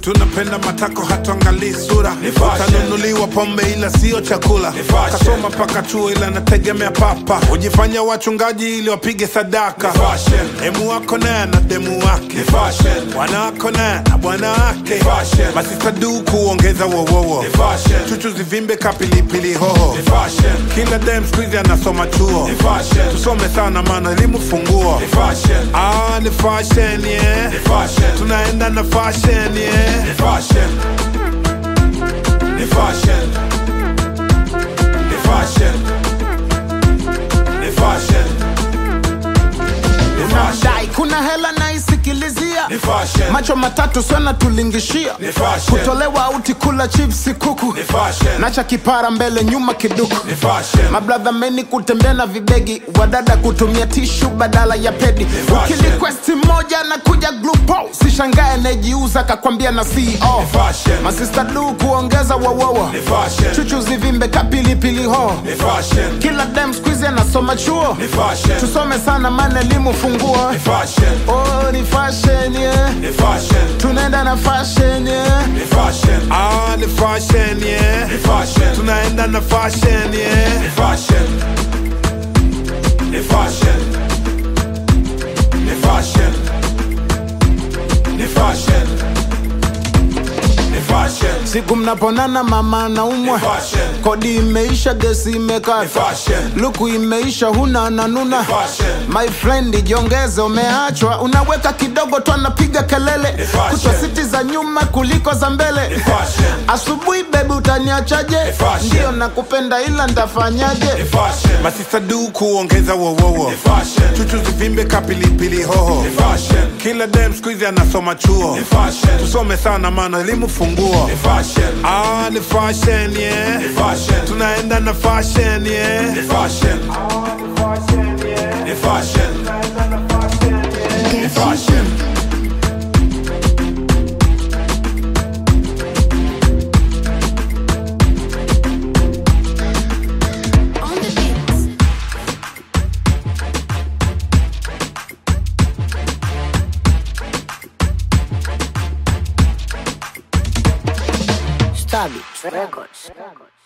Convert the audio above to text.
tunapenda matako hatuangalii sura Ni fashion. utanunuliwa pombe ila sio chakula Ni fashion. kasoma mpaka chuo ila nategemea papa hujifanya wachungaji ili wapige sadaka Ni fashion. demu wako naye na demu wake Ni fashion. bwana wako naye na bwana wake Ni fashion. masista du kuongeza wowowo Ni fashion. chuchu zivimbe kapilipili hoho Ni fashion. kila dem skuizi anasoma chuo Ni fashion. tusome sana maana elimu funguo Ni fashion. ah, ni fashion yeah. Ni fashion. tunaenda na fashion yeah. Ni fashion. Ni fashion. Ni fashion. Ni fashion. Ni fashion. Dai, kuna hela naisikilizia Ni fashion. macho matatu sana tulingishia Ni fashion. kutolewa auti kula chipsi kuku Ni fashion. nacha kipara mbele nyuma kiduku Ni fashion. mabradha meni kutembea na vibegi wadada kutumia tishu badala ya pedi fashion. ukilikwesti moja na kuja glupo sishangae anayejiuza kakwambia na ceo Ni fashion. masista du kuongeza wawowo Ni fashion. chuchu zivimbe kapilipili ho Ni fashion. kila dem skuizi anasoma chuo Ni fashion. tusome sana maana elimu funguo Ni fashion. oh, ni fashion yeah. Ni fashion. tunaenda na fashion yeah. Ni fashion. ah, ni fashion yeah. Ni fashion. tunaenda na fashion yeah. Ni fashion. Ni fashion. Ni fashion. Ni fashion. Ni fashion. siku mnaponana mama naumwa Ni fashion. kodi imeisha gesi Ni imekata fashion. luku imeisha huna nanuna fashion. my friend jiongeze umeachwa unaweka kidogo tu anapiga kelele Ni fashion. kutwa siti za nyuma kuliko za mbele Ni fashion. asubuhi bebi utaniachaje Ni fashion. ndio nakupenda ila Ni ntafanyaje fashion. masista du kuongeza wowowo Ni fashion. chuchu zivimbe kapilipili hoho Ni fashion. kila dem skuizi anasoma chuo Ni fashion. tusome sana maana elimu funguo Ni fashion. ah, ni fashion yeah. Ni fashion. tunaenda na fashion yeah. Ni fashion. Ni fashion. Ni fashion. On the beats. Stabit Records.